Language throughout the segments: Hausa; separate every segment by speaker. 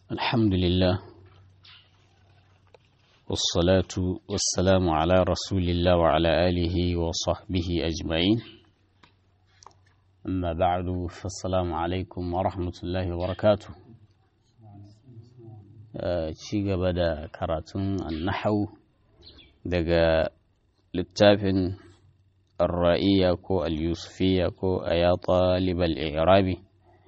Speaker 1: الحمد لله والصلاة والسلام على رسول الله وعلى آله وصحبه أجمعين أما بعد فالسلام عليكم ورحمة الله وبركاته ci gaba da karatun annahau daga littafin الرائية كو اليوسفية كو أيا طالب الإعرابي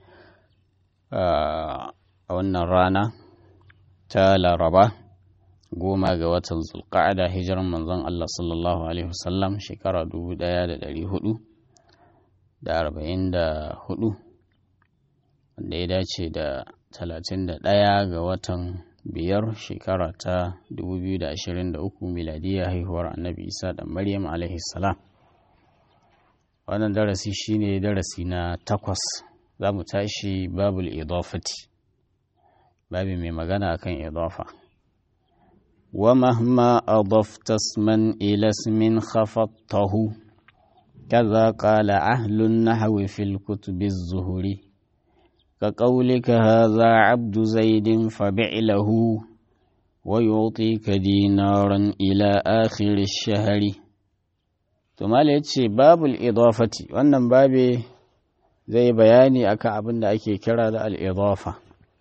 Speaker 1: a wannan rana ta laraba goma ga watan zulqa'ada hijiran manzon Allah sallallahu alaihi wasallam shekara dubu ɗaya da ɗari hudu da arba'in da hudu wanda ya dace da talatin da ɗaya ga watan biyar shekara ta dubu biyu da ashirin da uku miladiya haihuwar annabi isa da maryam alaihi salam wannan darasi shine darasi na takwas za mu tashi babul idafati babi mai magana akan idafa wa mahma adafta isman ila ismin khafattahu kaza qala ahlun nahwi fil kutubi az-zuhuri ka qawlika hadha abdu zaidin fabi'lahu wa yu'tika dinaran ila akhir ash-shahri to mala yace babul idafati wannan babe zai bayani akan abin da ake kira da al'idafa.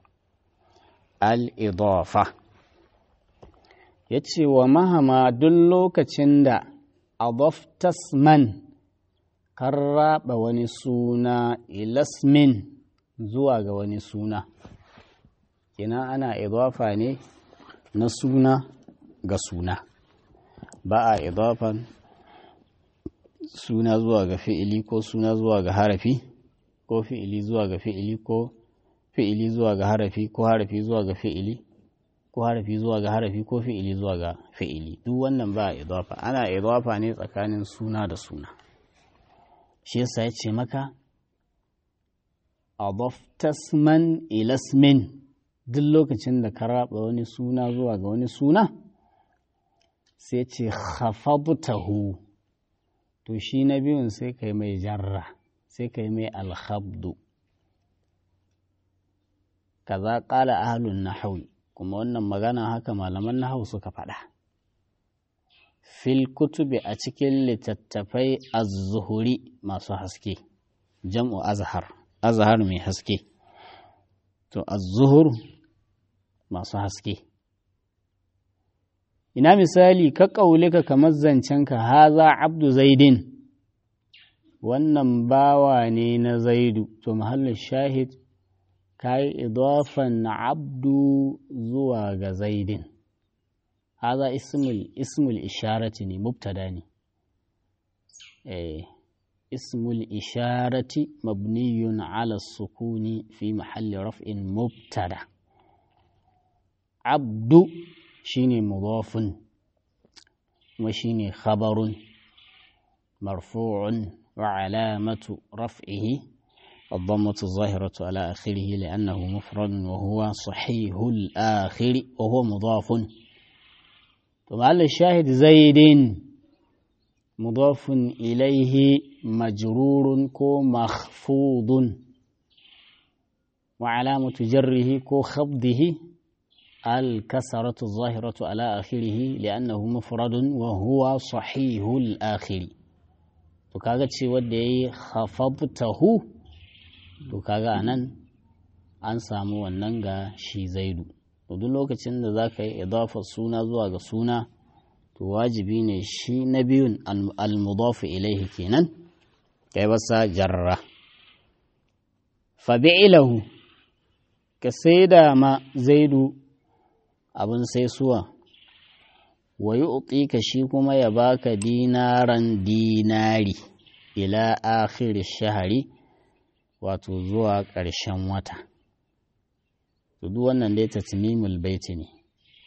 Speaker 1: Al'idafa ya ce wa mahama duk lokacin da adoftasman kan raba wani suna ilasmin zuwa ga wani suna. Kina ana idafa ne na suna ga suna, ba a idafan suna zuwa ga fi'ili ko suna zuwa ga harafi. ko fi'ili zuwa ga fi'ili ko fi'ili zuwa ga harafi ko harafi zuwa ga fi'ili ko harafi zuwa ga harafi ko fi'ili zuwa ga fi'ili duk wannan ba idafa ana idafa ne tsakanin suna da suna shi yasa ya ce maka adaftasman ilasmin duk lokacin da ka raba wani suna zuwa ga wani suna sai ce khafabtahu to shi na biyun sai kai mai jarra sai ka yi mai alhabdu kaza ƙala ahalun nahawi kuma wannan magana haka malaman nahawu suka faɗa fil kutubi a cikin littattafai az-zuhuri masu haske jam'u azhar azhar mai haske to az-zuhur masu haske ina misali ka ƙaulika kamar zancenka haza abdu zaidin wannan bawa ne na zaidu to mahallin shahid ka yi idafan abdu zuwa ga zaidin haza ismul ismul isharati ne mubtada ne eh ismul isharati mabniyun ala sukuni fi mahalli raf'in mubtada abdu shine mudafun kuma shine khabarun marfu'un وعلامة رفعه الضمة الظاهرة على آخره لأنه مفرد وهو صحيح الآخر وهو مضاف ثم على الشاهد زيد مضاف إليه مجرور كو مخفوض وعلامة جره كو خفضه الكسرة الظاهرة على آخره لأنه مفرد وهو صحيح الآخر to kaga ce wanda ya yi hafabtahu to kaga a nan an samu wannan ga shi zaidu to duk lokacin da za ka yi idafa suna zuwa ga suna to wajibi ne shi na biyun almudafu ilaihi kenan kai basa jarra fabi'ilahu ka sai da ma zaidu abin sai suwa wa yi ka shi kuma ya baka dinaran dinari ila akhir shahari wato zuwa ƙarshen wata to duk wannan dai tatmimul baiti ne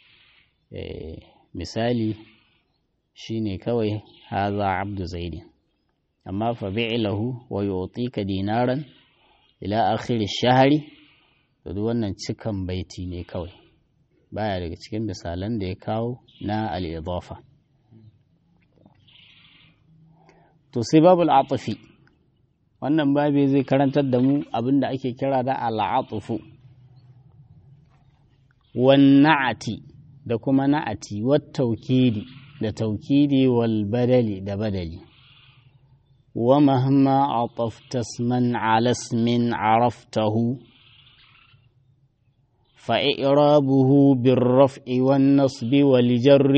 Speaker 1: misali shine kawai haza abdu zaidi amma fa bi'lahu wa yu'tika dinaran ila akhir shahari to duk wannan cikan baiti ne kawai baya daga cikin misalan da ya kawo na al'idafa. To sai babu al'atufi, wannan babi zai karantar da mu abin da ake kira da al'atufu. wan na'ati da kuma na'ati wat taukidi da taukidi wal badali da badali wa mahma atafta isman ala ismin araftahu فإعرابه بالرفع والنصب والجر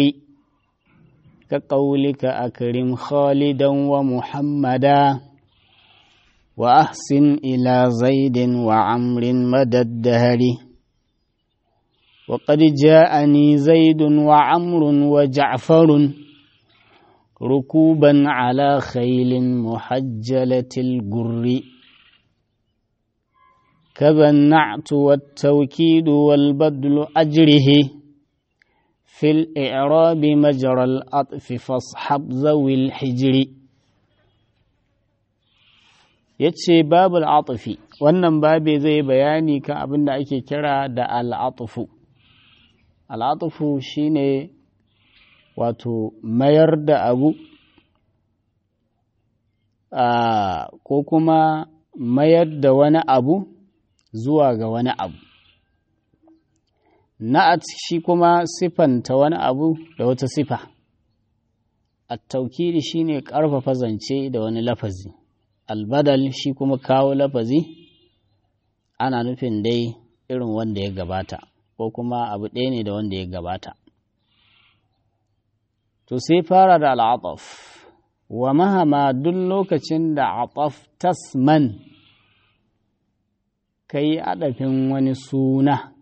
Speaker 1: كقولك أكرم خالدا ومحمدا وأحسن إلى زيد وعمر مدى الدهر وقد جاءني زيد وعمر وجعفر ركوبا على خيل محجلة الجر كذا النعت والتوكيد والبدل أجره في الإعراب مجرى الأطف فاصحب ذوي الحجر yace babul atufi wannan babe zai bayani kan abin da ake kira da al'atufu al'atufu shine wato mayar da abu ko kuma mayar da wani abu zuwa ga wani abu na'at shi kuma sifanta wani abu da wata sifa at-taukidi shine ƙarfafa zance da wani lafazi albadal shi kuma kawo lafazi ana nufin dai irin wanda ya gabata ko kuma abu ɗaya ne da wanda ya gabata to sai fara da al'ataf wa mahama duk lokacin da ataf tasman ka yi adafin wani suna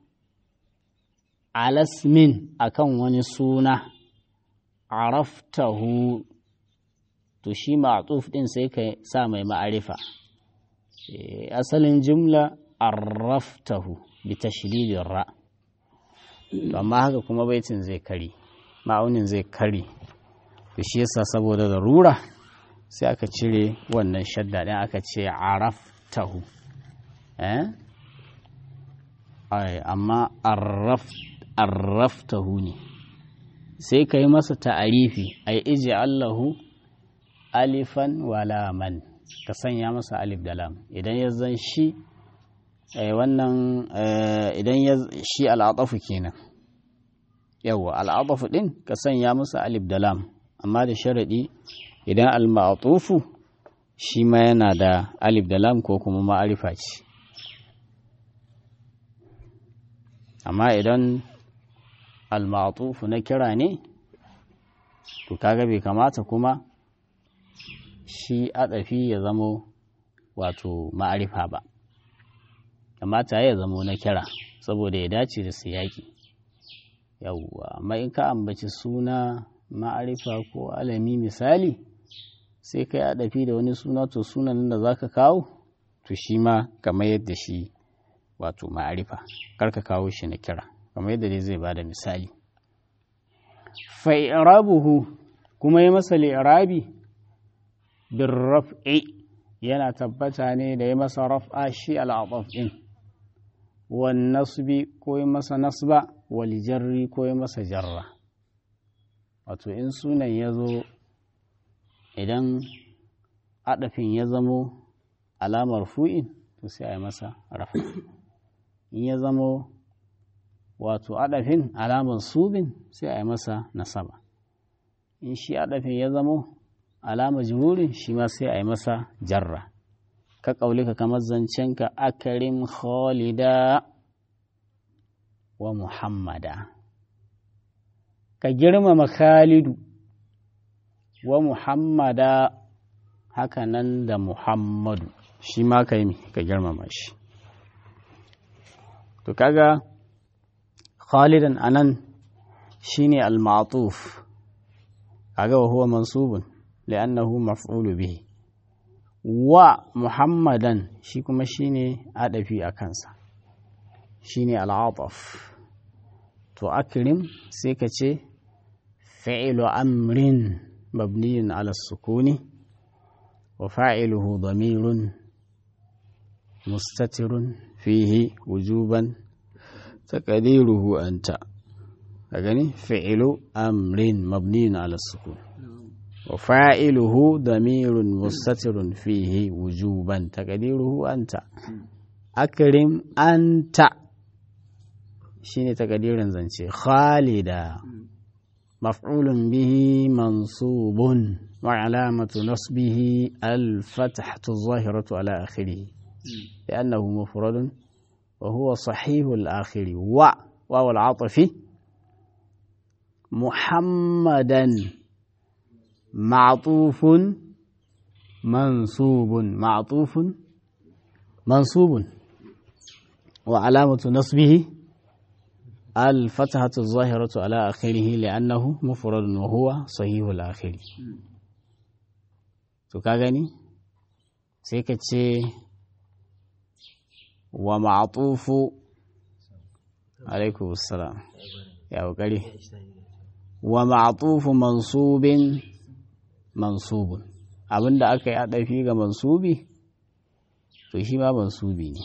Speaker 1: alasmin akan wani suna araftahu to shi ma'atuf din sai ka sa mai ma'arifa asalin jumla arraftahu bi tashdidin ra to amma haka kuma baitin zai kari ma'aunin zai kari to shi yasa saboda darura sai aka cire wannan shadda din aka ce araftahu eh ai amma arraftahu ne sai ka yi masa ta'arifi ai iji allahu alifan walaman ka sanya masa alif da lam idan ya zan shi wannan idan ya shi al'atafu kenan yawa al'atafu din ka sanya masa alif da lam amma da sharadi idan al-ma'tufu shi ma yana da alif da lam ko kuma ma'arifa ce amma idan al-ma'tufu na kira ne to kaga bai kamata kuma shi adafi ya zamo wato ma'arifa ba kamata ya zamo na kira saboda ya dace da siyaki yawwa amma in ka ambaci suna ma'arifa ko alami misali sai kai adafi da wani suna to sunan da zaka kawo to shi ma kamar yadda shi wato ma'arifa karka kawo shi na kira kamar yadda dai zai bada misali fa'irabuhu kuma yi masa li'irabi bin raf'i yana tabbata ne da ya masa raf'a shi al'adaf ɗin wan nasbi ko yi masa nasba wal jarri ko yi masa jarra wato in sunan ya zo idan adafin ya zamo alamar fu'in to sai a yi masa rafa in ya zamo wato adafin alamar subin sai a yi masa nasaba in shi adafin ya zamo alama jururin shi ma sai a yi masa jarra ka ƙaulika kamar zancenka akarim khalida wa muhammada ka girmama khalidu wa muhammada haka nan da muhammadu shi ma ka yi ka girmama shi to kaga khalidan anan shine al-ma'tuf kaga wa huwa mansubun li'annahu maf'ulu bihi wa muhammadan shi kuma shine adafi a kansa shine al-ataf to akrim sai ka ce fi'lu amrin mabniyun ala sukuni wa fa'iluhu damirun mustatirun fihi wujuban taqdiruhu anta ka gani fi'lu amrin mabniyun ala sukuni وفاعله ضمير مستتر فيه وجوبا تقديره أنت أكرم أنت shine takadirin zance khalida maf'ulun bihi mansubun wa alamatu nasbihi al-fathatu zahiratu ala akhirih لأنه مفرد وهو صحيح الآخر و واو العطف محمدا معطوف منصوب معطوف منصوب وعلامة نصبه الفتحة الظاهرة على آخره لأنه مفرد وهو صحيح الآخر تكاغني سيكتشي ومعطوف عليكم السلام يا وكري ومعطوف منصوب منصوب abinda aka yi adafi ga mansubi to shi ma mansubi ne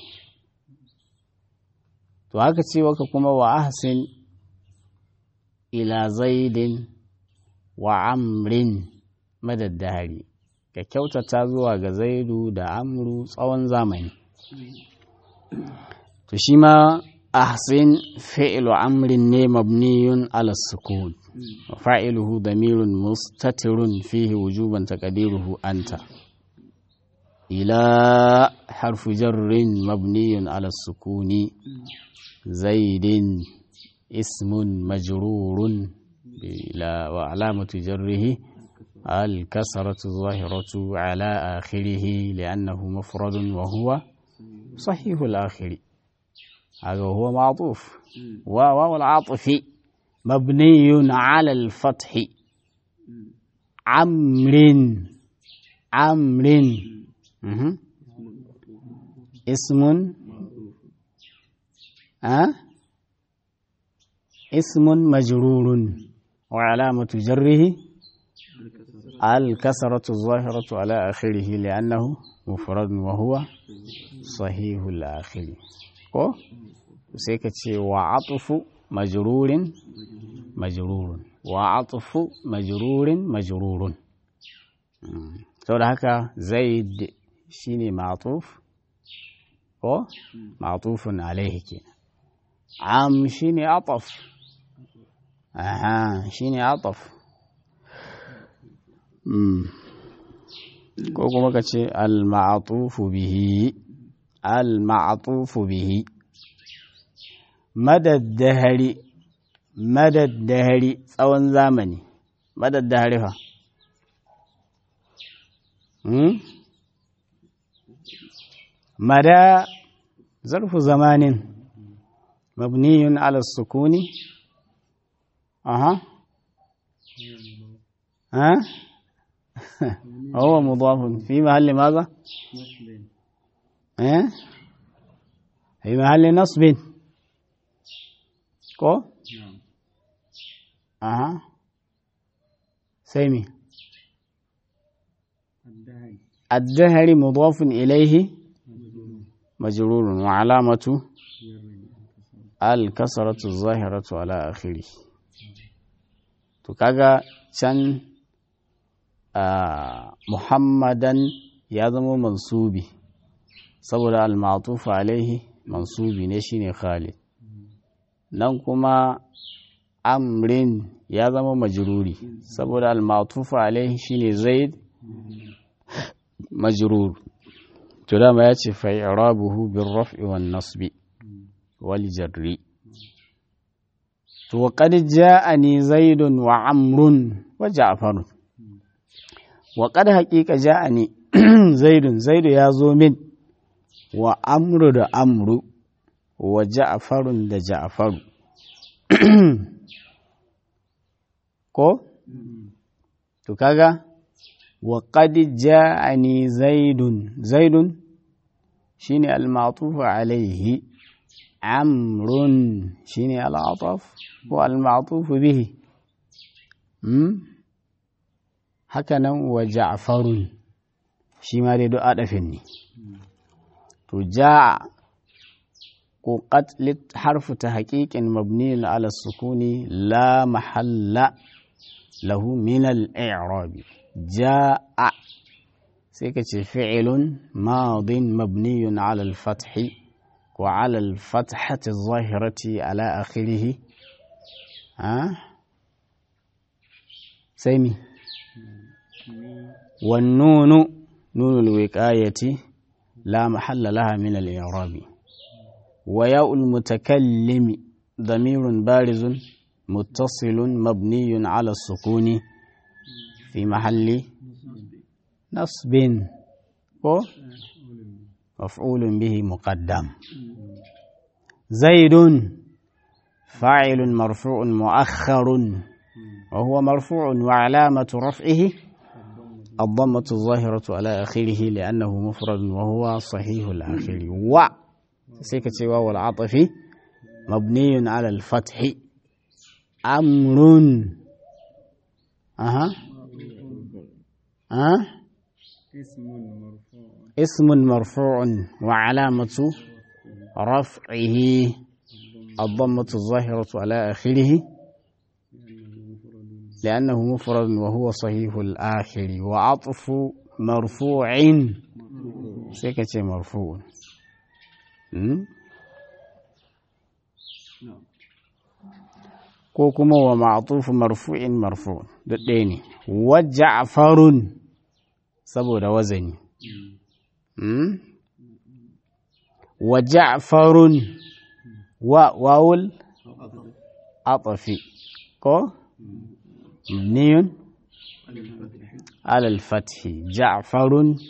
Speaker 1: to haka ce waka kuma wa ahsin ila zaidin wa amrin madaddari ka kyautata zuwa ga zaidu da amru tsawon zamani to shi ma ahsin fi'lu amrin ne mabniyun ala sukun wa fa'iluhu damirun mustatirun fihi wujuban taqdiruhu anta ila harfu jarrin mabniyun ala sukuni zaidin ismun majrurun bila wa alamatu jarrihi الكسرة الظاهرة على آخره لأنه مفرد وهو صحيح الآخر هذا هو معطوف واو العاطف مبني على الفتح عمر عمر اسم أه؟ اسم مجرور وعلامة جره الكسرة الظاهرة على آخره لأنه مفرد وهو صحيح الآخر ko sai ka ce wa atufu majrurin majrurun wa atufu majrurin majrurun saboda haka zaid shine ma'tuf ko ma'tufun alaihi kenan am shine ataf aha shine ataf ko kuma ka ce al-ma'tufu bihi al-ma'tufu bihi madaddahari madaddahari tsawon zamani madaddahari fa hmm? mada zarfu zamanin mabniyun ala sukuni aha ها هو مضاف في محل ماذا ها في محل نصب كو اها سيمي الدهر مضاف إليه مجرور وعلامة الكسرة الظاهرة على آخره تكاغا can muhammadan ya zama mansubi saboda al-ma'tufa alaihi mansubi ne shine khalid nan kuma amrin ya zama majruri saboda al-ma'tufa alaihi shine zaid majrur to dama ya ce fa i'rabuhu bir raf'i wan nasbi wal jarri to qad ja'ani zaidun wa amrun wa ja'farun wa qad haqiqa ja'ani zaidun zaidu ya zo min wa amru da amru wa ja'farun da ja'faru ko to kaga wa qad ja'ani zaidun zaidun shine al-ma'tuf alayhi amrun shine al-ataf ko al-ma'tuf bihi haka nan wa ja'farun shi ma dai du'a dafin ne to ja'a ko qatlit harfu ta haqiqin mabniyin ala sukuni la mahalla lahu min al-i'rab ja'a sai ka ce fi'ilun madin mabniyun ala al-fathi وعلى الفتحة الظاهرة على آخره ها سيمي والنون نون الوقاية لا محل لها من الإعراب وياء المتكلم ضمير بارز متصل مبني على السكون في محل نصب مفعول به مقدم زيد فاعل مرفوع مؤخر وهو مرفوع وعلامة رفعه الضمة الظاهرة على آخره لأنه مفرد وهو صحيح الآخر و سيكة واو العطف مبني على الفتح أمر أها أه؟ اسم مرفوع وعلامة رفعه الضمة الظاهرة على آخره لأنه مفرد وهو صحيح الآخر وعطف مرفوع سكة مرفوع ko kuma wa ma'atufu marfu'in marfu duk ɗaya ne wa ja'farun saboda wazani wa ja'farun wa wawul atafi ko mabniyun على الفتح جعفر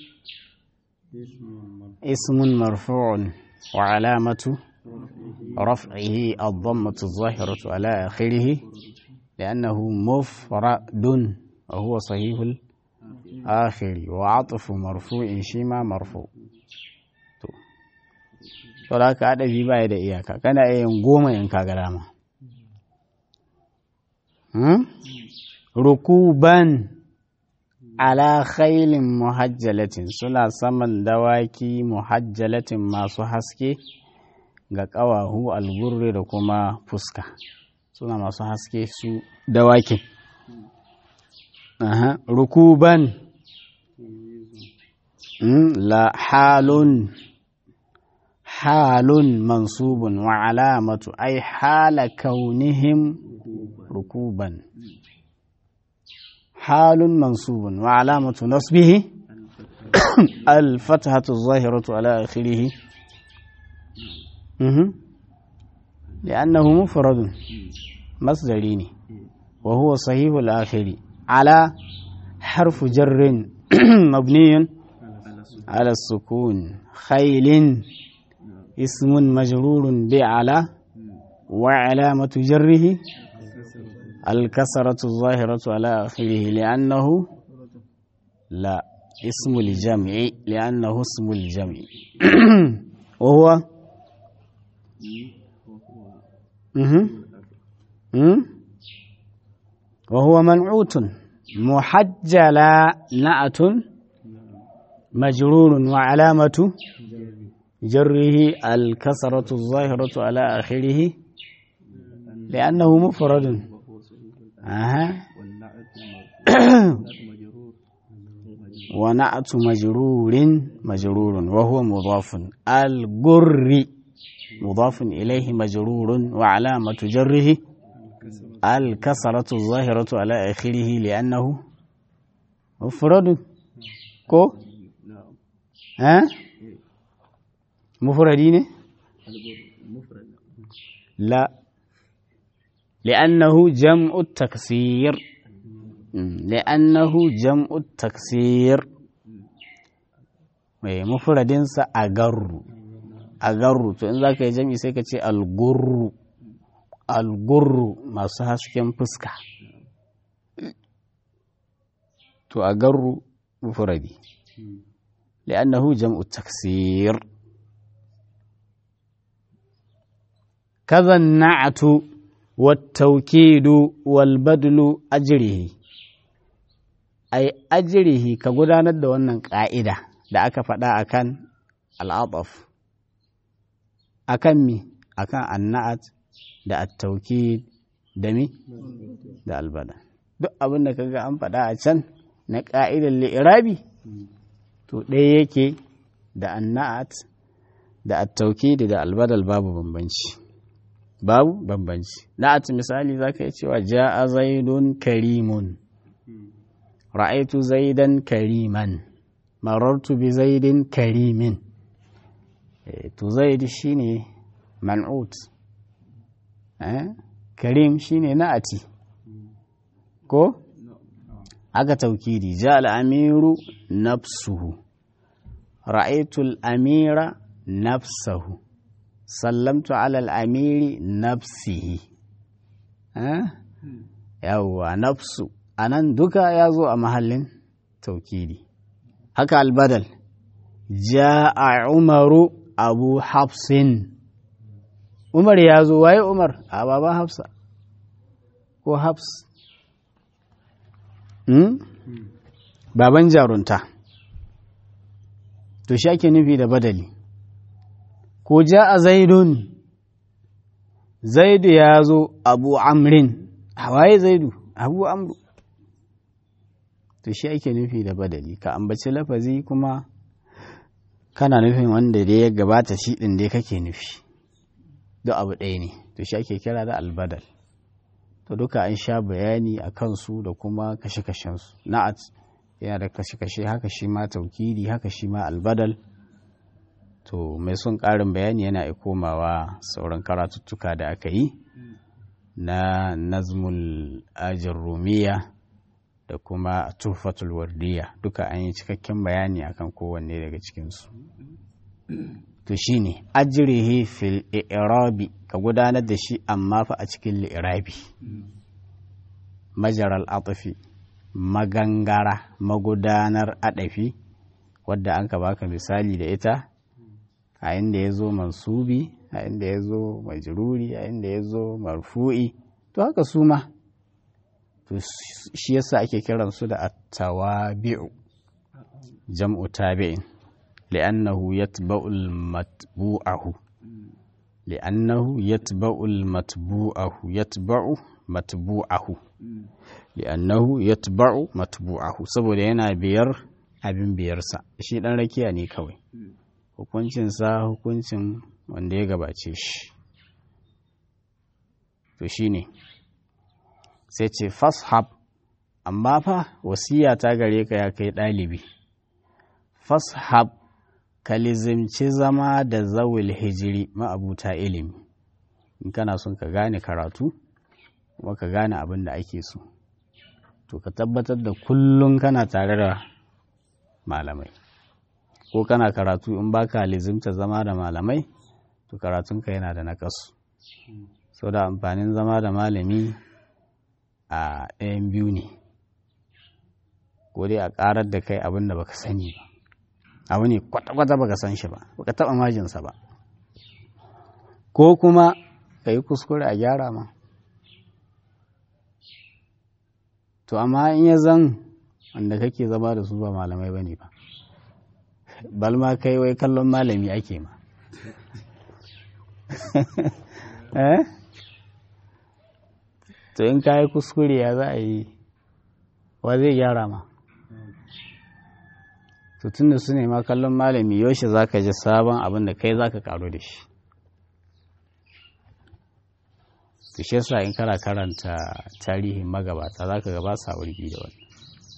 Speaker 1: اسم مرفوع وعلامة رفعه الضمة الظاهرة على آخره لأنه مفرد وهو صحيح الآخر وعطف مرفوع شيما مرفوع to da ka adabi baya da iyaka kana yin goma in ka ga dama rukuban ala khailin muhajjalatin suna saman dawaki muhajjalatin masu haske ga ƙawahu algurri da kuma fuska suna masu haske su dawakin rukuban la halun halun mansubun wa alamatu ai hala kaunihim rukuban حال منصوب وعلامة نصبه الفتحة الظاهرة على آخره لأنه مفرد مصدرين وهو صحيح الآخر على حرف جر مبني على السكون خيل اسم مجرور بعلى وعلامة جره الكسرة الظاهرة على آخره لأنه لا اسم الجمع لأنه اسم الجمع وهو وهو منعوت محجلا نعت مجرور وعلامة جره الكسرة الظاهرة على آخره لأنه مفرد أها ونعت مجرور مجرور وهو مضاف الجر مضاف إليه مجرور وعلامة جره الكسرة الظاهرة على آخره لأنه مفرد كو ها مفردين لا لأنه جمع التكسير لأنه جمع التكسير مفردinsa a garru a garru to in za ka yi jam'i sai ka ce algurru algurru masu hasken fuska to a garru mufradi li'annahu jam'u taksir kaza na'atu والتوكيد والبدل أجره أي أجره كقدانة دوانا قائدة da aka faɗa akan al'adaf akan mi akan anna'at da attauki da mi da albada duk abin da kaga an faɗa a can na ƙa'idar li'irabi to ɗaya yake da anna'at da at-taukidi da albadal babu bambanci babu bambanci na'at misali zaka yi cewa ja'a zaidun karimun ra'aitu zaidan kariman marartu bi zaidin karimin to zaid shine man'ut eh karim shine na'ati ko aka taukidi ja al-amiru nafsuhu ra'aitu al-amira nafsahu sallamtu ala al-amiri nafsihi eh yawwa nafsu anan duka ya zo a mahallin taukidi haka albadal ja'a umaru abu hafsin umar ya zo waye umar a baban hafsa ko hafs hmm? baban jarunta to shi ake nufi da badali ko ja'a zaidun zaidu ya zo abu amrin a waye zaidu abu amru to shi ake nufi da badali ka ambaci lafazi kuma kana nufin wanda dai ya gabata shi ɗin dai kake nufi duk abu ɗaya ne to shi ake kira da albadal to duka an sha bayani a kansu da kuma kashe-kashensu na'at yana da kashe-kashe haka shi ma taukidi haka shi ma albadal to mai son ƙarin bayani yana komawa sauran karatuttuka da aka yi na nazmul ajin rumiya da kuma tufatul wardiya duka an yi cikakken bayani akan kowanne daga cikinsu to shine ajrihi fil i'rabi ka gudanar da shi amma fa a cikin li'irabi majaral atfi magangara magudanar adafi wadda an ka baka misali da ita a inda ya zo mansubi a inda ya zo majruri a inda ya zo marfu'i to haka su ma to shi yasa ake kiransu da at-tawabi'u jam'u tabi'in li'annahu yatba'u al-matbu'ahu li'annahu yatba'u al-matbu'ahu yatba'u matbu'ahu li'annahu yatba'u matbu'ahu saboda yana biyar abin biyarsa shi dan rakiya ne kawai hukuncinsa hukuncin wanda ya gabace shi to shine sai ce fashab amma fa wasiya ta gare ka ya kai ɗalibi fashab ka lizimci zama da zawil hijiri ma'abuta ilimi in kana son ka gane karatu kuma ka gane abin da ake so to ka tabbatar da kullum kana tare da malamai ko kana karatu in baka lizimta zama da malamai to karatunka yana da naƙasu sau da amfanin zama da malami a ɗayan biyu ne ko dai a ƙarar da kai abin da baka sani ba abu ne kwata-kwata baka san shi ba baka taɓa majinsa ba ko kuma ka yi kuskure a gyara ma to amma in ya zan wanda kake zama da su ba malamai ba ne ba balma kai wai kallon malami ake ma eh to in ka yi kuskure ya za a yi wa zai gyara ma to tun da su ne ma kallon malami yaushe za ka ji sabon abin da kai za ka karu da shi to shi yasa in kana karanta tarihin magabata za ka gaba sa wurgi da wani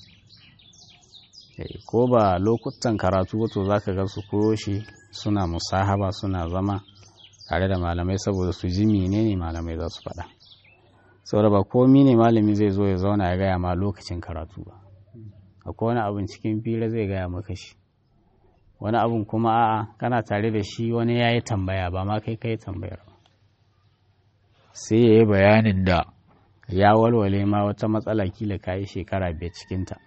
Speaker 1: ko ba lokutan karatu wato za ka ga su koyo shi suna musahaba suna zama tare da malamai saboda su ji menene malamai za su faɗa saboda ba komi ne malami zai zo ya zauna ya gaya ma lokacin karatu ba akwai wani abin cikin fira zai gaya maka shi wani abin kuma a'a kana tare da shi wani ya yi tambaya ba ma kai kai tambayar ba sai ya yi bayanin da ya walwale ma wata matsala kila ka yi shekara biyar cikinta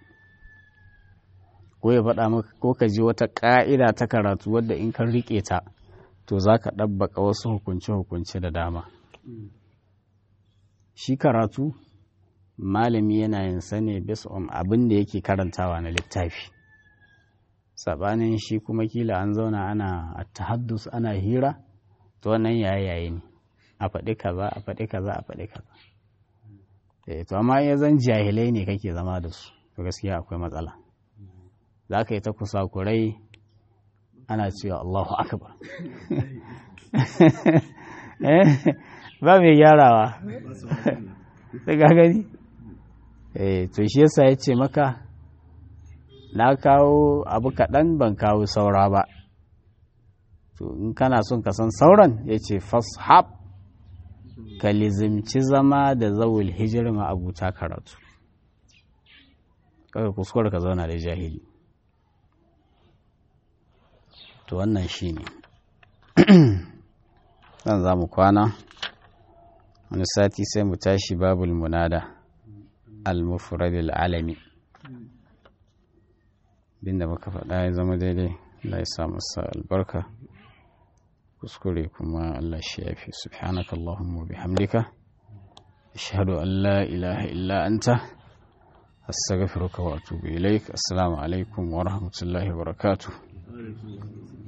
Speaker 1: ko ya faɗa maka ko ka ji wata ƙa'ida ta karatu wadda in ka riƙe ta to za ka ɗabbaka wasu hukunce-hukunce da dama shi karatu malami yana yin sane bisa abin da yake karantawa na littafi saɓanin shi kuma kila an zauna ana tahaddus ana hira to wannan yaye ne a faɗi kaza a faɗi kaza a faɗi kaza eh to amma ya zan jahilai ne kake zama da su to gaskiya akwai matsala za ka yi ta kusakurai ana cewa Allahu akbar ba mai gyarawa ta gagari to shi yasa ya ce maka na kawo abu kaɗan ban kawo saura ba to in kana son ka san sauran ya ce fashab ka lizimci zama da zawul hijir abuta karatu kawai kuskure ka zauna da jahili to wannan shi ne zan za mu kwana wani sati sai mu tashi babul munada al-mufradil alami binda muka faɗa ya zama daidai Allah ya sa masa albarka kuskure kuma Allah shi ya fi subhanaka Allahumma bihamdika ashhadu an la ilaha illa anta astaghfiruka wa atubu ilaik assalamu alaikum wa rahmatullahi wa barakatuh